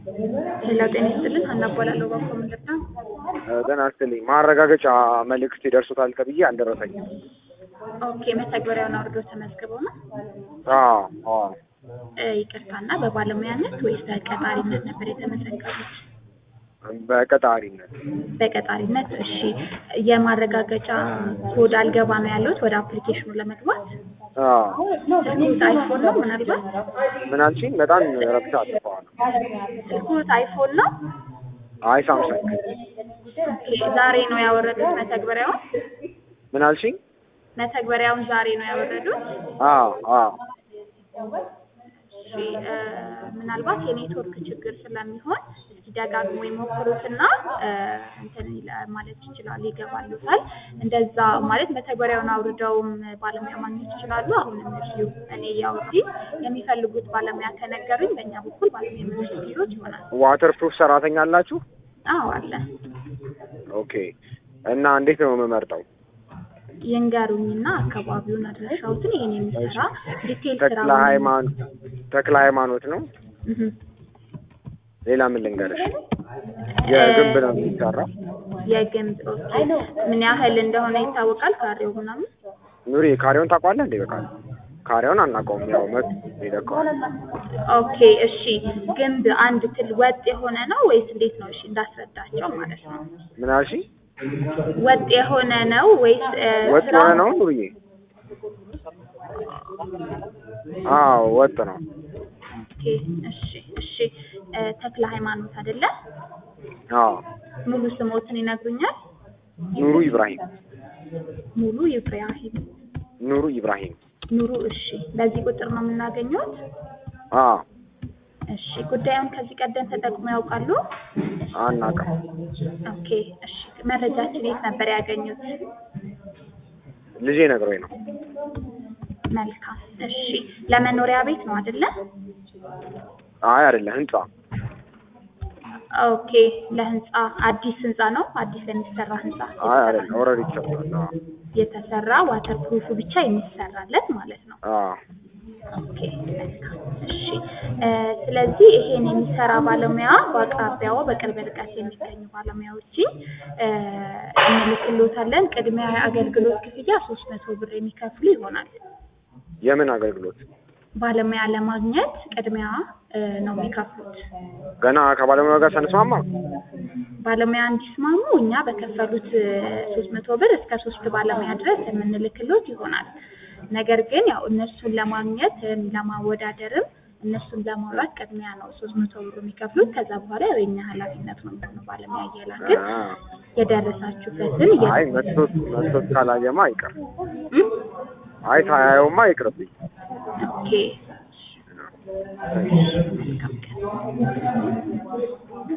ሄሎ ጤና ይስጥልን ሀና እባላለሁ ባኮ ምንድን ነው ጤና ይስጥልኝ። ማረጋገጫ መልእክት ይደርሱታል ተብዬ አልደረሰኝም። ኦኬ መተግበሪያውን አውርዶ ተመዝግበው ነው አዎ አዎ እ ይቅርታና በባለሙያነት ወይስ በቀጣሪነት ነበር የተመዘገቡት በቀጣሪነት በቀጣሪነት እሺ የማረጋገጫ ኮድ አልገባ ነው ያለሁት ወደ አፕሊኬሽኑ ለመግባት አዎ ስልኩት አይፎን ነው ምናልባት ምን አልሽኝ? በጣም ረብሻ አጥፈዋል። ስልኩት አይፎን ነው አይ ሳምሰንግ ኦኬ ዛሬ ነው ያወረዱት መተግበሪያውን ምን አልሽኝ? መተግበሪያውን ዛሬ ነው ያወረዱት አዎ አዎ እሺ እ ምናልባት የኔትወርክ ችግር ስለሚሆን እስኪ ደጋግሞ ይሞክሩትና እ እንትን ይላ- ማለት ይችላል ይገባሉታል። እንደዛ ማለት መተግበሪያውን አውርደውም ባለሙያ ማግኘት ይችላሉ። አሁንም እዚሁ እኔ እያወሩኝ የሚፈልጉት ባለሙያ ከነገሩኝ በእኛ በኩል ባለሙያ የምንልክሎት ይሆናል። ዋተር ፕሩፍ ሰራተኛ አላችሁ? አዎ አለ። ኦኬ እና እንዴት ነው የምመርጠው? ይንገሩኝና አካባቢውን አድራሻውትን ይሄን የሚሰራ ዲቴል ተክለ ስራ ሃይማኖት ተክለ ሃይማኖት ነው። እህ ሌላ ምን ልንገርሽ? የግንብ ነው የሚሰራው። የግንብ ኦኬ። ምን ያህል እንደሆነ ይታወቃል? ካሬው ምናምን ኑሪ ካሬውን ታውቋለህ እንዴ? በቃ ካሬውን አናውቀውም። ያው መት ይለቀዋል። ኦኬ እሺ። ግንብ አንድ ትል ወጥ የሆነ ነው ወይስ እንዴት ነው? እሺ እንዳስረዳቸው ማለት ነው። ምን አልሽኝ? ወጥ የሆነ ነው ወይስ እ ወጥ ስራው- የሆነ ነው ኑሪዬ? አዎ ወጥ ነው። ኦኬ እሺ እሺ። እ ተክለ ሃይማኖት አይደለ? አዎ ሙሉ ስሞትን ይነግሩኛል? ኑሩ ኢብራሂም ሙሉ ኢብራሂም ኑሩ ኢብራሂም ኑሩ። እሺ በዚህ ቁጥር ነው የምናገኘት? አዎ እሺ ጉዳዩን ከዚህ ቀደም ተጠቅመው ያውቃሉ? አናውቅም። ኦኬ እሺ። መረጃችን የት ነበር ያገኙት? ልጄ ነግሮኝ ነው። መልካም እሺ። ለመኖሪያ ቤት ነው አይደለ? አይ አይደለ ህንጻ ኦኬ ለህንጻ አዲስ ህንጻ ነው? አዲስ ለሚሰራ ህንጻ አይ አይደለ ኦልሬዲ ተሰርቷል። አዎ የተሰራ ዋተር ፕሩፍ ብቻ የሚሰራለት ማለት ነው። አዎ ኦኬ መልካም እሺ። እ ስለዚህ ይሄን የሚሰራ ባለሙያ በአቅራቢያው በቅርብ ርቀት የሚገኙ ባለሙያዎችን እ እንልክሎታለን። ቅድሚያ አገልግሎት ክፍያ ሶስት መቶ ብር የሚከፍሉ ይሆናል። የምን አገልግሎት? ባለሙያ ለማግኘት ቅድሚያ እ ነው የሚከፍሉት። ገና ከባለሙያ ጋር ሳንስማማ ባለሙያ እንዲስማሙ እኛ በከፈሉት ሶስት መቶ ብር እስከ ሶስት ባለሙያ ድረስ የምንልክሎት ይሆናል። ነገር ግን ያው እነሱን ለማግኘት እም ለማወዳደርም እነሱን ለማውራት ቅድሚያ ነው ሶስት መቶ ብር የሚከፍሉት። ከዛ በኋላ ያው የኛ ኃላፊነት ነው የሚሆነው ባለሙያ እየላክን አ፣ የደረሳችሁበትን እየ አይ መስሎት መስሎት ካላየማ አይቀር። እም? አይ ታያየውማ አይቅርብኝ። ኦኬ መልካም ቀን